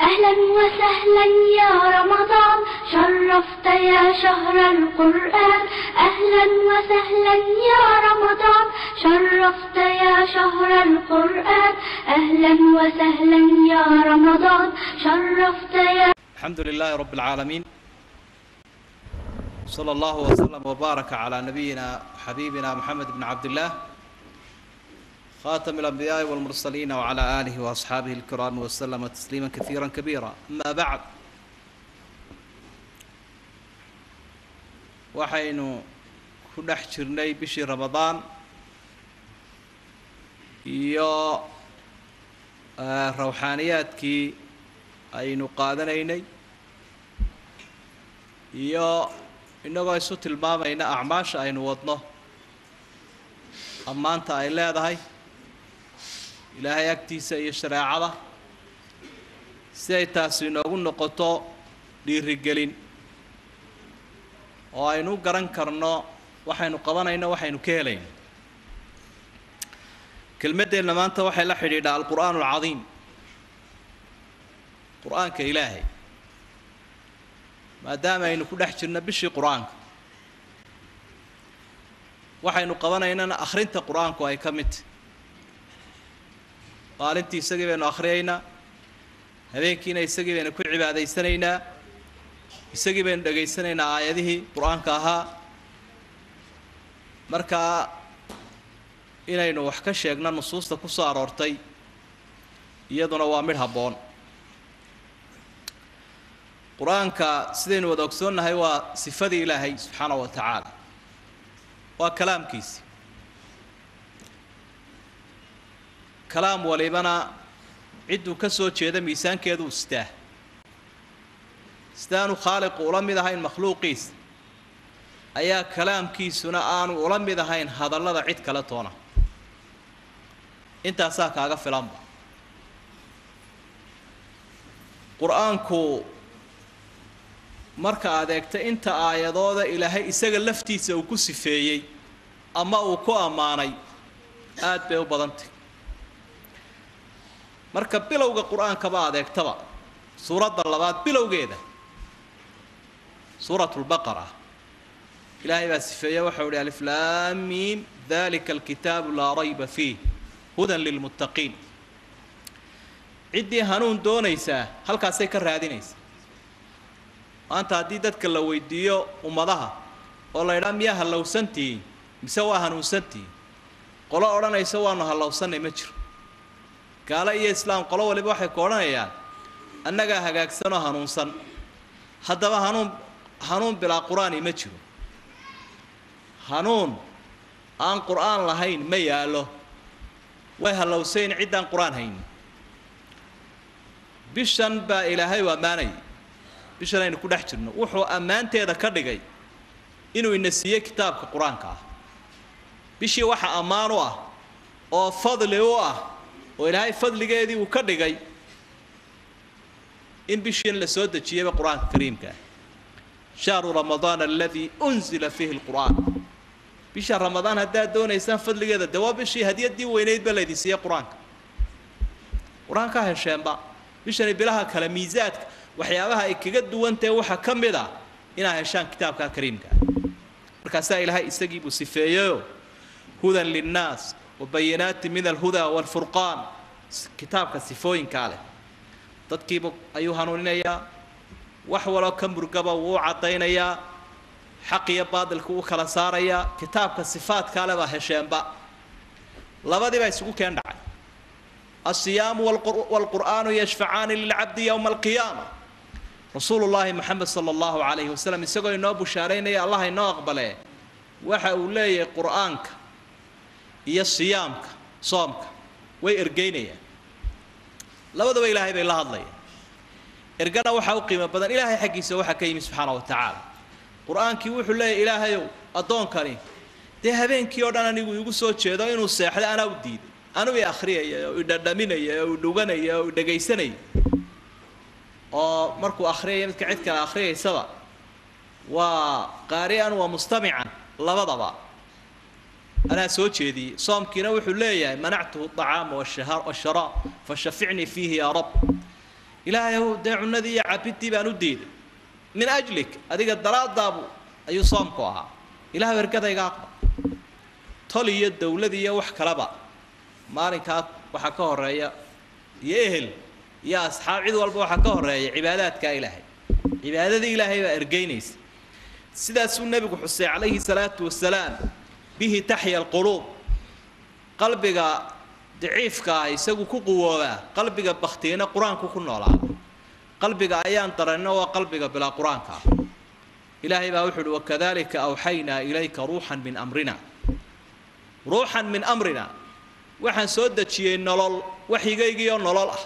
أهلا وسهلا يا رمضان شرفت يا شهر القرآن أهلا وسهلا يا رمضان شرفت يا شهر القرآن أهلا وسهلا يا رمضان شرفت يا الحمد لله رب العالمين صلى الله وسلم وبارك على نبينا حبيبنا محمد بن عبد الله خاتم الأنبياء والمرسلين وعلى آله وأصحابه الكرام وسلم تسليما كثيرا كبيرا أما بعد waxaynu ku dhex jirnay bishii ramadaan iyo rawxaaniyaadkii aynu qaadanaynay iyo innagoo isu tilmaamayna acmaasha aynu wadno ammaanta ay leedahay ilaahay agtiisa iyo shareecada si ay taasi inoogu noqoto dhiirigelin oo aynu u garan karno waxaynu qabanayno waxaynu ka helayno kelmaddeenna maanta waxay la xidhiidhaa alqur'aan alcadiim qur-aanka ilaahay maadaama aynu ku dhex jirno bishii qur-aanka waxaynu qabanaynana akhrinta qur-aanku ay ka mid tahy maalintii isagii baynu akhriyaynaa habeenkiina isagii baynu ku cibaadaysanaynaa isagii baynu dhegaysanaynaa aayadihii qur-aanka ahaa markaa inaynu wax ka sheegno nusuusta ku soo aroortay iyaduna waa midh habboon qur-aanka sidaynu wada ogsoonnahay waa sifadii ilaahay subxaana wa tacaala waa kalaamkiisi kalaam walibana cidduu ka soo jeeda miisaankeedu istaa sidaanu khaaliqu ula mid ahayn makhluuqiisa ayaa kalaamkiisuna aanu ula mid ahayn hadallada cid kale toona intaasaa kaaga filanba qur-aanku marka aad eegta inta aayadooda ilaahay isaga laftiisa uu ku sifeeyey ama uu ku ammaanay aad bay u badantay marka bilowga qur-aankaba aad eegtaba suuradda labaad bilowgeeda suurat lbaqara ilaahay baa sifeeye waxau ihi aliflaamiim dalika alkitaabu laa rayba fiih hudan lilmuttaqiin ciddii hanuun doonaysaa halkaasay ka raadinaysaa maanta haddii dadka la weydiiyo ummadaha oo la ydhaa miyaa hallowsantihiin mise waa hanuunsantihiin qolo odhanaysa waanu hallowsannay ma jiro gaalo iyo islaam qolo waliba waxay ku odhanayaan annagaa hagaagsanoo hanuunsan haddaba hanuun hanuun bilaa qur-aani ma jiro hanuun aan qur-aan lahayn ma yaallo way hallowsayn ciddaan qur-aan haynin bishan baa ilaahay u ammaanayay bishan aynu ku dhex jirno wuxuu ammaanteeda ka dhigay inuu ina siiyey kitaabka qur-aanka ah bishii waxa ammaan u ah oo fadli u ah oo ilaahay fadligeedii uu ka dhigay in bishiin la soo dejiyeyba qur-aanka kariimka ah shahru ramadaan aladii unzila fiihi lqur'aan bisha ramadaan haddaad doonaysaan fadligeeda de waa bishii hadiyadii weynayd ba laydin siiyey qur-aanka qur-aanka hesheenba bishani bilaha kale miisaadka waxyaabaha ay kaga duwantahe waxaa ka mid ah inaad heshaan kitaabka kariimka ah markaasaa ilaahay isagiibuu sifeeyeyo hudan linnaas wabayinaati min alhudaa waalfurqaan kitaabka sifooyinkaa leh dadkiibu ayuu hanuuninayaa wax waloo ka murgaba wuu u caddaynayaa xaq iyo baadilku u kala saarayaa kitaabka sifaadkaa le baa hesheenba labadiibaa isugu keen dhacay alsiyaamu waalqur'aanu yashfacaani lilcabdi yowma alqiyaama rasuulu llaahi moxamed sala allahu calayhi wasalam isagoo inoo bushaaraynaya allah inoo aqbalee waxa uu leeyahay qur'aanka iyo siyaamka soomka way ergeynayaan labadaba ilaahay bay la hadlayaan ergana waxaa u qiimo badan ilaahay xaggiisa waxaa ka yimi subxaana wa tacaala qur-aankii wuxuu leeyahy ilaahayow addoonkani dee habeenkii oo dhan anigu igu soo jeedo inuu seexdo anaa u diiday anuu i akhriyaya oo idhadhaminaya oo idhuganaya oo idhegaysanaya oo markuu akhriyaya midka cid kale akhriyaysaba waa qaari'an waa mustamican labadaba anaa soo jeediyey soomkiina wuxuu leeyahay manactuhu acaama washaraab fashaficnii fiihi yaa rab ilaahayow dee cunadii iyo cabidii baan u diiday min ajlik adiga daraadaabu ayuu soomku ahaa ilaah ergadayga aqba tol iyo dawlad iyo wax kaleba maalinkaa waxaa ka horeeya iyo ehel iyo asxaab cid walba waxaa ka horeeya cibaadaadkaa ilaahay cibaadadii ilaahay baa ergeynaysa sidaasuu nebigu xusay calayhi salaatu wasalaam bihi taxya alquluub qalbiga daciifka ah isagu ku quwoobaa qalbiga baktiina qur-aanku ku noolaada qalbiga ayaan daranno waa qalbiga bilaa qur-aanka ah ilaahay baa wuxu uhi wakadalika awxaynaa ilayka ruuxan min amrina ruuxan min amrina waxaan soo dejiyey nolol waxyigaygiioo nolol ah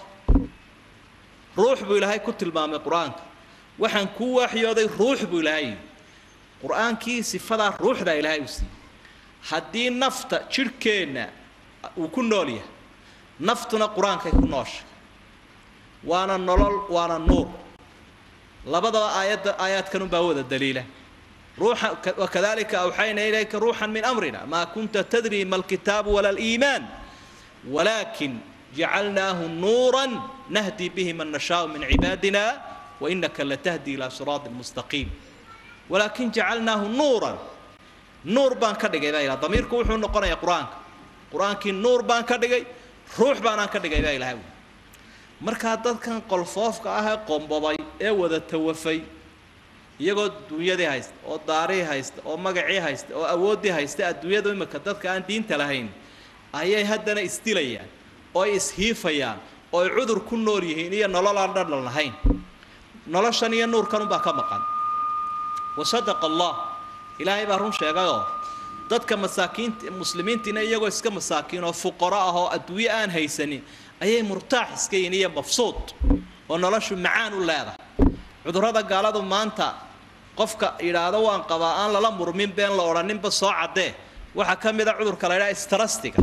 ruux buu ilaahay ku tilmaamay qur-aanka waxaan kuu waaxyooday ruux buu ilaahay yidhi qur-aankii sifadaa ruuxdaa ilaahay u siiyey haddii nafta jidhkeenna uu ku nool yahay naftuna qur-aankay ku nooshay waana nolol waana nuur labadaba aayadda aayaadkanunbaa wada daliila ruuxa wakadalika awxayna ilayka ruuxan min amrina maa kunta tadri ma alkitaabu wala aliimaan walaakin jacalnaahu nuuran nahdi bihi man nashaau min cibaadina wainaka latahdi ilaa siraati mustaqiim walaakin jacalnaahu nuuran nuur baan ka dhigay baa ilaha damiirku wuxuu noqonayaa qur-aanka qur-aankii nuur baan ka dhigay ruux baanaan ka dhigay baa ilahay markaa dadkan qolfoofka ah ee qombobay ee wada tawafay iyagoo dunyadii haysta oo daarihii haysta oo magacii haysta oo awooddii haysta adduunyadu imika dadka aan diinta lahayn ayay haddana isdilayaan oo ay ishiifayaan oo ay cudur ku nool yihiin iyo nolol aan dhadhan lahayn noloshan iyo nuurkanunbaa ka maqan wasadaqa allah ilaahay baa run sheegayoo dadka masaakiinta muslimiintiina iyagoo iska masaakiin oo fuqaro ah oo adduunyo aan haysanin ayay murtaax iska yihin iyo mafsuud oo noloshu macaan u leedahay cudurrada gaaladu maanta qofka yidhaahdo waan qabaa aan lala murmin been la odhaninba soo caddee waxaa ka mid a cudurka la ydhaha strastiga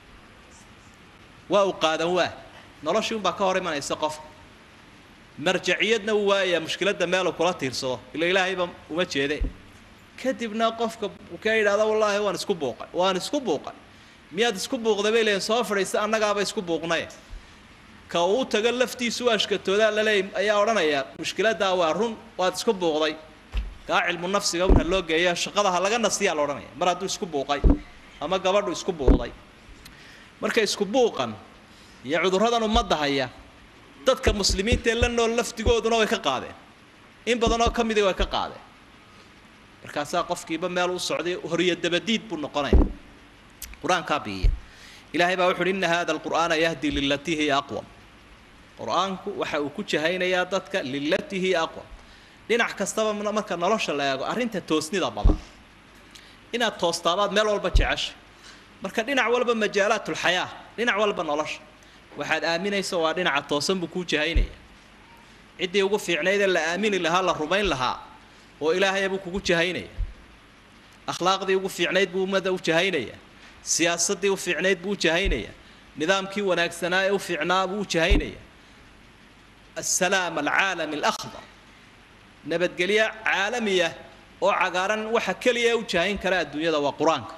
waa u qaadan waa noloshii unbaa ka hor imanaysa qofka marjaciyadna uu waayayaa mushkiladda meelu kula tiirsado ila ilaahayba uma jeede kadibna qofka ka yidhahdo wallaahi waan isku buuqay waan isku buuqay miyaad isku buuqday bay leeyiin soo fadhiisa annagaaba isku buuqnaye ka uu tago laftiisu ashkatoodaa laleey ayaa odhanaya mushkiladdaa waa run waad isku buuqday kaa cilmu nafsiga una loo geeya shaqada ha laga nasiyaa la odhanaya mar hadduu isku buuqay ama gabadhu isku buuqday marka isku buuqan iyo cudurradan ummadda haya dadka muslimiinta ee la nool laftigooduna way ka qaadeen in badanoo ka midii way ka qaadeen markaasaa qofkiiba meel u socday horiyo dabadiid buu noqonaya qur-aankaa biiya ilaahay baa wuxu uhi inna hada alqur'aana yahdi lilatii hiya aqwam qur-aanku waxa uu ku jahaynayaa dadka lilatii hiya aqwam dhinac kastaba marka nolosha la eego arrinta toosnida badan inaad toostaabaad meel walba jeceshay marka dhinac walba majaalaatulxayaa dhinac walba nolosha waxaad aaminaysa waa dhinaca toosan buu kuu jahaynaya ciddii ugu fiicnaydee la aamini lahaa la rumayn lahaa oo ilaahayabuu kugu jahaynaya akhlaaqdii ugu fiicnayd buu ummadda u jahaynaya siyaasaddii u fiicnayd buu u jahaynaya nidaamkii wanaagsanaa ee u fiicnaa buu u jahaynaya assalaam alcaalami alakhdar nabadgelyo caalamiya oo cagaaran waxa keliya u jahayn kara adduunyada waa qur-aanka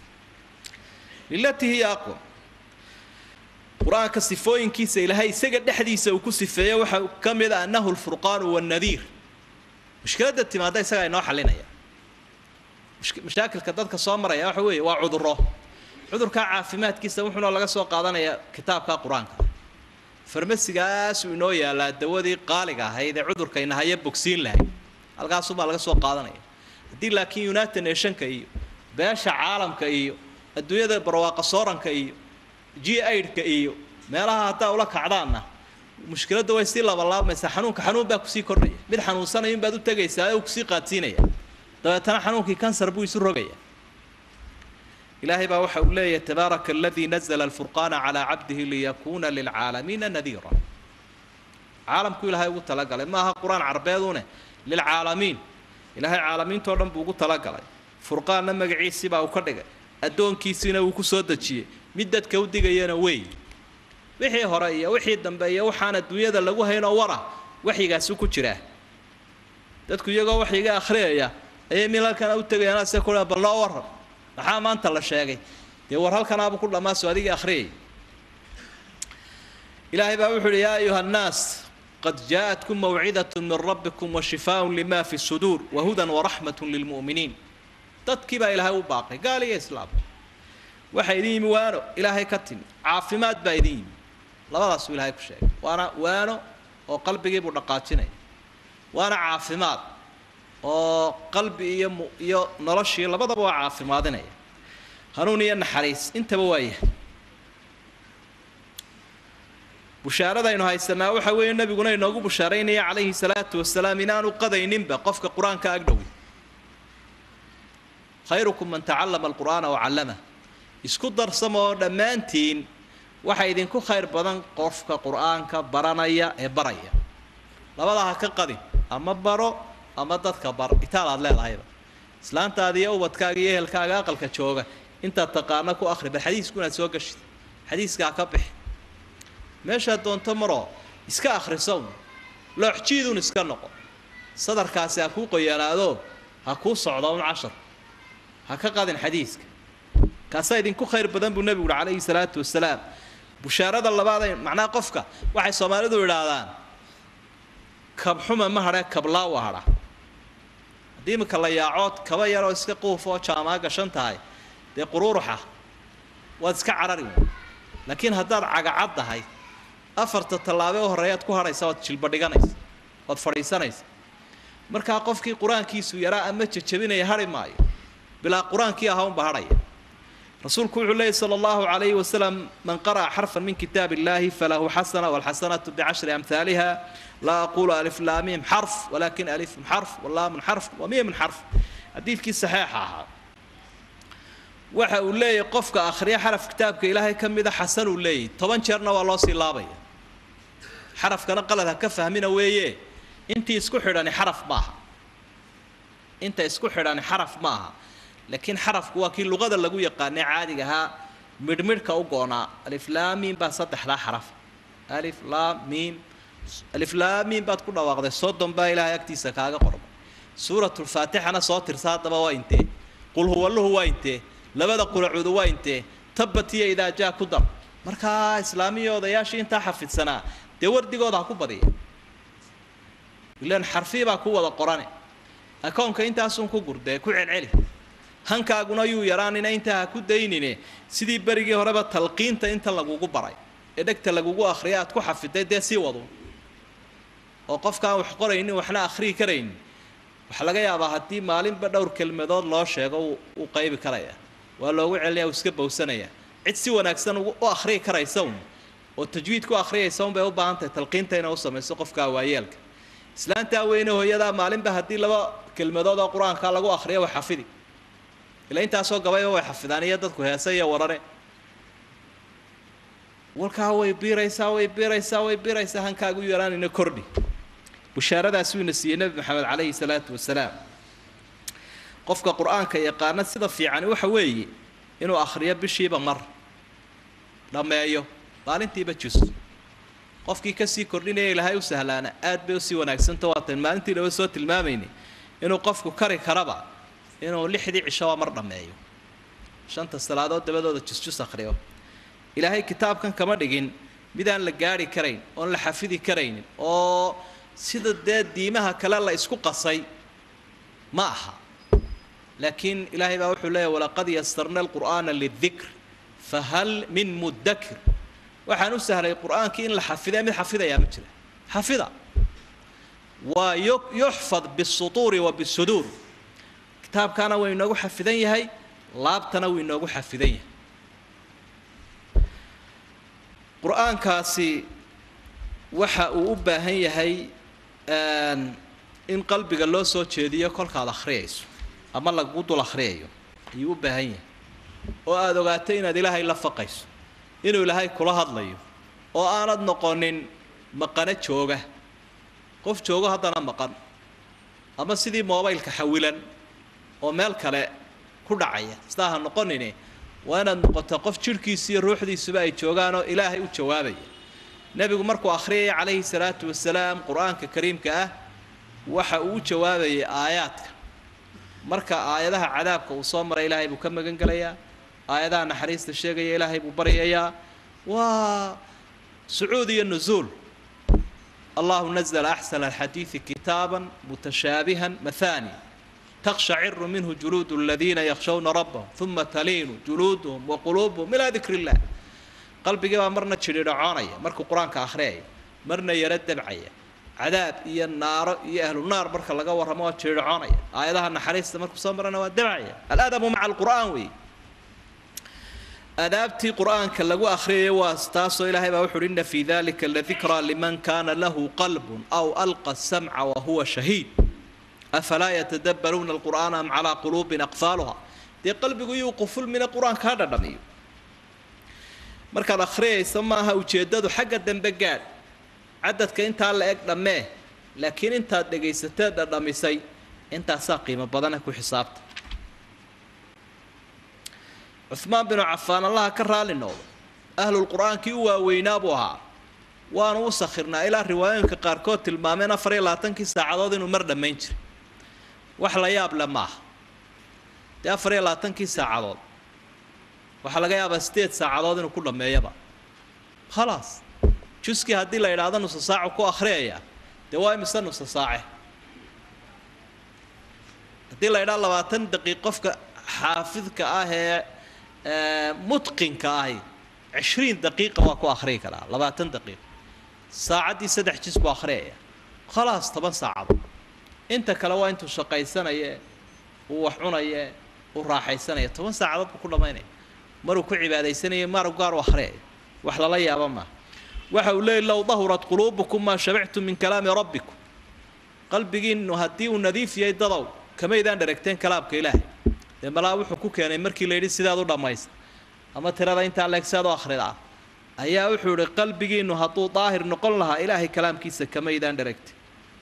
lilatii hiya aqwam qur-aanka sifooyinkiisa ilaahay isaga dhexdiisa uu ku sifeeyo waxaa ka mid a annahu lfurqaanu wannadiir mushkiladda timaadda isagaa inoo xalinaya mashaakilka dadka soo maraya waxa weeye waa cuduro cudurkaa caafimaadkiisa wuxuuna laga soo qaadanayaa kitaabka qur-aanka farmasigaasuu inoo yaalaa dawadii qaaliga ahayd ee cudurkayna haya bogsiin lahayd halkaasuubaa laga soo qaadanaya haddii laakiin united nationka iyo beesha caalamka iyo adduunyada barwaaqa sooranka iyo g aidka iyo meelaha haddaa ula kacdaanna mushkiladda way sii labalaabaysaa xanuunka xanuun baa kusii kordhaya mid xanuunsanayun baad u tegaysaa ee uu kusii qaadsiinaya dabeetana xanuunkii kansar buu isu rogaya ilaahay baa waxa uu leeyahay tabaaraka aladii nazla alfurqaana calaa cabdihi liyakuuna lilcaalamiina nadiira caalamku ilaahay ugu talagalay ma aha qur-aan carbeedune lilcaalamiin ilaahay caalamiintao dhan buu ugu talagalay furqaanna magaciisii baa uu ka dhigay addoonkiisiina uu ku soo dejiyey mid dadka u digayana wey wixii hore iyo wixii dambe iyo waxaan adduunyada lagu haynoo wara waxyigaasi ku jiraa dadku iyagoo waxyiga akhriyaya ayay mil halkana u tegayaan se ku bal noo waran maxaa maanta la sheegay dee war halkanaabu ku dhammaaso adigii akhriyay ilaahay baa wuxu uhi yaa ayuha annaas qad jaaءatkum mawcidaة min rabbikum washifaaء lima fi suduur wahudan waraxmaة lilmu'miniin dadkii baa ilaahay u baaqay gaal iyo islaam waxaa idin yimi waano ilaahay ka timi caafimaad baa idin yimi labadaasuu ilaahay ku sheegay waana waano oo qalbigiibuu dhaqaajinaya waana caafimaad oo qalbi iyo mu iyo noloshii labadaba waa caafimaadinaya hanuun iyo naxariis intaba waa yahay bushaaradaynu haysanaa waxa weeye nebiguna inoogu bushaaraynaya calayhi salaatu wasalaam inaanu qadayninba qofka qur-aanka agdhowi khayrukum man tacallama alqur'aana wacallamah isku darsama oo dhammaantiin waxa idinku khayr badan qofka qur-aanka baranaya ee baraya labadaa ha ka qadin ama baro ama dadka bar itaal aad leedahayba islaantaada iyo ubadkaaga iyo ehelkaaga aqalka jooga intaad taqaano ku akhri bal xadiisku inaad soo gashid xadiiskaa ka bixi meeshaad doonto maroo iska akhriso un looxjiidun iska noqo sadarkaasi ha kuu qoyanaado ha kuu socdo un cashar ha ka qadin xadiiska kaasaa idinku khayr badan buu nebigu uhi calayhi salaatu wasalaam bushaarada labaad macnaha qofka waxay soomaalidu idhaahdaan kabxuma ma hadhee kablaa u hadha haddii iminka la yaacood kaba yaroo iska quuf oo jaamaa gashan tahay dee quruuruxa waad iska carari laakiin haddaad cagacad tahay afarta tallaabo u horreeyaad ku hadhaysa waad jilba dhiganaysa waad fadhiisanaysa markaa qofkii qur-aankiisu yaraa ama jajabinaya hadhi maayo bilaa qur-aankii ahaa unba hadhaya rasuulku wuxuu leeyay sala allahu calayhi wasalam man qara'a xarfan min kitaab illahi falahu xasana walxasanatu bicashri amhaaliha laa aqulu alif laamim xarf walakin alifun xarf walaamun xarf wamiimun xarf xadiidkii saxiixa ahaa waxa uu leeyahy qofka akhriya xaraf kitaabka ilaahay ka mida xasan uu leeyahy toban jeerna waa loo sii laabaya xarafkana qalad ha ka fahmina weeye intii isku xidhani xaraf maaha inta isku xidhani xaraf maaha laakiin xarafku waa kii luqada lagu yaqaanay caadiga ahaa midhmidhka u goonaa alif laa miim baa saddexdaa xaraf alif laa miim alif laa miim baad ku dhawaaqday soddon baa ilaahay agtiisa kaaga qormay suuratulfaatixana soo tirsa haddaba waa intee qul huwalluhu waa intee labada qulacuudu waa intee tabbat iyo idaa jaa ku dar markaa islaamiya odayaashii intaa xafidsanaa dee wardigooda ha ku badiya ilaan xarfii baa ku wada qorane akoonka intaasun ku gurdee ku celceli hankaaguna yuu yaraanina intaa ha ku daynine sidii berigii horeba talqiinta inta lagugu baray ee dhegta lagugu akhriya aad ku xafiday dee sii wadu oo qofkaan wax qoraynin waxna akhriyi karaynin waxaa laga yaabaa haddii maalinba dhowr kelmadood loo sheego wuu qaybi karaya waa loogu celinaya uu iska bowsanaya cid si wanaagsan u akhriyi karaysa un oo tajwiid ku akhriyaysa un bay u baahan tahay talqiinta inay u samayso qofka waayeelka islaantaa weyne hooyadaa maalinba haddii laba kelmadood oo qur-aanka lagu akhriyo way xafidi ila intaasoo gabayba way xafidaan iyo dadku heese iyo warare walkaa way biiraysaa way biiraysaa way biiraysaa hankaagu yaraanina kordhi bushaaradaas uuna siiyey nebi maxamed calayhi salaatu wasalaam qofka qur-aanka yaqaana sida fiicani waxa weeye inuu akhriyo bishiiba mar dhammeeyo maalintiiba jus qofkii kasii kordhinaya ilaahay u sahlaana aad bay usii wanaagsanta waatan maalintii dhaba soo tilmaamaynay inuu qofku kari karaba inuu lixdii cishoba mar dhammeeyo shanta salaadood dabadooda jusjus akhriyo ilaahay kitaabkan kama dhigin midaan la gaari karayn oon la xafidi karaynin oo sida dee diimaha kale la isku qasay ma aha laakiin ilaahay baa wuxuu leeyahy walaqad yasarna alqur'aana lidikr fahal min mudakir waxaan u sahlay qur-aankii in la xafidee mid xafidayaa ma jira xafida waa yuxfad bisutuuri wa bisuduur kitaabkaana waa inoogu xafidan yahay laabtana wuu inoogu xafidan yahay qur-aankaasi waxa uu u baahan yahay in qalbiga loo soo jeediyo kolkaad akhriyayso ama lagu dul akhriyayo ayuu u baahan yahay oo aada ogaato inaad ilaahay la faqayso inuu ilaahay kula hadlayo oo aanad noqonin maqano jooga qof joogo haddana maqan ama sidii mobaylka xawilan oo meel kale ku dhacaya sidaa ha noqonine waa inaad noqoto qof jidhkiisa iyo ruuxdiisuba ay joogaan oo ilaahay u jawaabaya nebigu markuu akhriyaya calayhi salaatu wasalaam qur-aanka kariimka ah waxa uu u jawaabayay aayaadka marka aayadaha cadaabka uu soo maray ilaahay buu ka magan gelayaa aayadaha naxariista sheegaya ilaahay buu baryayaa waa sucuud iyo nusuul allahu nazla axsana alxadiidi kitaaban mutashaabihan mathani تقشعر منه جلود الذين يخشون ربهم ثم تلين جلودهم وقلوبهم إلى ذكر الله قلبي بaa marna jiridhacoonaya markuu qur-aanka akhriyaya marna yaro dabcaya cadaab iyo naaro iyo ahlu naar marka laga warramo waa jiridhacoonaya aayadaha naxariista markuu soo marana waa dabcaya aladabu maca alqur'aan wey adaabtii qur'aanka lagu akhriyaya waa taasoo ilaahay baa wuxu uhi inna fii dalika ladikraa liman kana lahu qalbun aw alqa الsamca wahuwa shahiid afalaa yatadabbaruuna alqur'aana am calaa quluubin aqfaaluha dee qalbigu iyuu qufulmina qur-aanka ha dhadhamiyo markaad akhriyaysa maaha ujeeddadu xagga dambe gaadh cadadka intaa la eg dhammee laakiin intaad dhegaysateed dhadhamisay intaasaa qiimo badana ku xisaabta cuhmaan binu cafaan allaha ka raali noqdo ahlulqur'aankii u waaweynaa buu ahaa waanu u sakhirnaa ilaa riwaayooyinka qaarkood tilmaameen afar iyo labaatankii saacadood inuu mar dhammayn jiray wax la yaab le maaha dee afar iyo labaatankii saacadood waxaa laga yaabaa sideed saacadood inuu ku dhammeeyaba khalaas juskii haddii la idhaahdo nusa saacu ku akhriyaya dee waa imise nusa saace haddii la idhaha labaatan daqiiq qofka xaafidka ah ee mutqinka ahi cishriin daqiiqa waa ku akhriyi karaa labaatan daqiiq saacaddii saddex jis buu akhriyaya khalaas toban saacadood inta kale waa intuu shaqaysanaye uu wax cunaye uu raaxaysanaya toban saacadood buu ku dhammaynaya maruu ku cibaadaysanaya maru gaar u akhriyaya wax lala yaaba maaha waxa uu leeyay low dahurat quluubukum maa shabictum min kalaami rabbikum qalbigiinu haddii uu nadiif yahay dadow kamaydaan dharagteen kalaamka ilaahay dee malaa wuxuu ku keenay markii la yidhi sidaad u dhammaysta ama tirada intaa leeg siaad u akhridaa ayaa wuxuu ihi qalbigiinu hadduu daahir noqon lahaa ilaahay kalaamkiisa kamaydaan dharagtay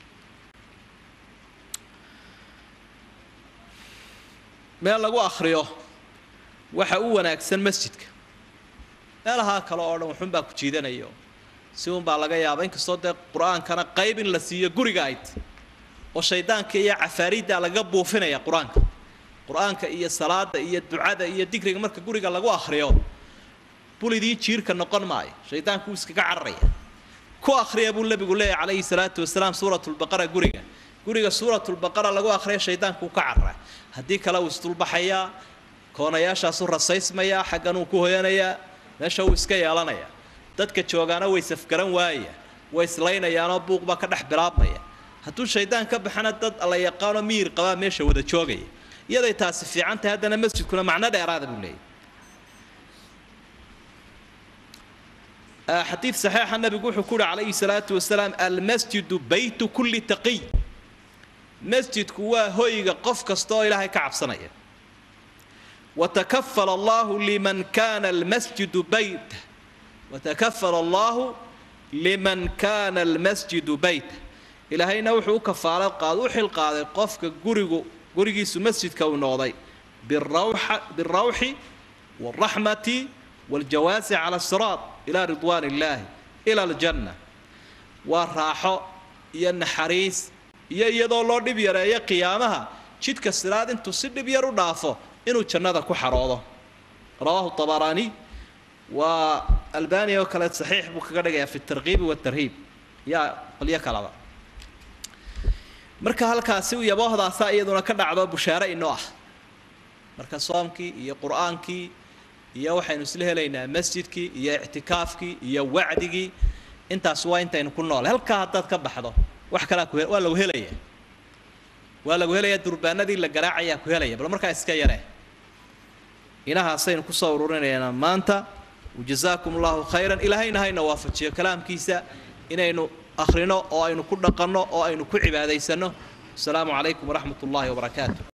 meel lagu akhriyo waxa u wanaagsan masjidka meelahaa kale oo dhan waxunbaa ku jiidanayo si unbaa laga yaaba inkastoo dee qur-aankana qayb in la siiyo guriga ayd oo shaydaanka iyo cafaariidda lagaga buufinaya qur-aanka qur-aanka iyo salaada iyo ducada iyo digriga marka guriga lagu akhriyo bulidii jiirka noqon maayo shaydaanku wuu iskaga cararaya ku akhriya buu nebigu leeyahy calayhi salaatu wasalaam suuratulbaqara guriga guriga suuratulbaqara lagu akhriya shaydaanku uu ka carara haddii kale uu isdulbaxayaa koonayaashaasuu rasaysmayaa xaggan uu ku hoyanayaa meesha uu iska yeelanaya dadka joogaana way safgaran waaya way islaynayaanoo buuq baa ka dhex bilaabmaya hadduu shaydaan ka baxana dad alla yaqaanoo miyir qabaa meesha wada joogaya iyaday taasi fiican tahay haddana masjidkuna macno dheeraada buu leeyahy xadiid saxiixa nabigu wuxuu ku uhi calayhi salaatu wasalaam almasjidu baytu kulli taqiy masjidku waa hoyga qof kasta oo ilaahay ka cabsanaya watakafala allahu liman kana almasjidu bayta watakafala allahu liman kana almasjidu bayta ilaahayna wuxuu u kafaalo qaad u xil qaaday qofka gurigu gurigiisu masjidka uu noqday birawxa birawxi waalraxmati waaljawaasi cala asiraat ilaa ridwaan illaahi ila aljanna waa raaxo iyo naxariis iyo iyadoo loo dhib yareeyo qiyaamaha jidka siraad intuu si dhib yar u dhaafo inuu jannada ku xaroodo rawaahu tabaraani waa albaniya oo kale saxiix buu kaga dhigayaa fi tarkiibi waatarhiib yaa qolyo kalaba marka halkaasi yaboohdaasaa iyaduna ka dhacdo bushaare inoo ah marka soomkii iyo qur-aankii iyo waxaynu isla helaynaa masjidkii iyo ictikaafkii iyo wacdigii intaas waa intaynu ku noolay halkaa haddaad ka baxdo wax kalaa ku waa lagu helaya waa lagu helayaa durbaanadii la garaacayaa ku helaya bal markaa iska yaree inahaasaynu kusoo ururinaynaa maanta wajazaakum allahu khayran ilaahayna hayna waafajiyo kalaamkiisa inaynu akhrino oo aynu ku dhaqanno oo aynu ku cibaadaysanno asalaamu calaykum waraxmat ullaahi wabarakaatu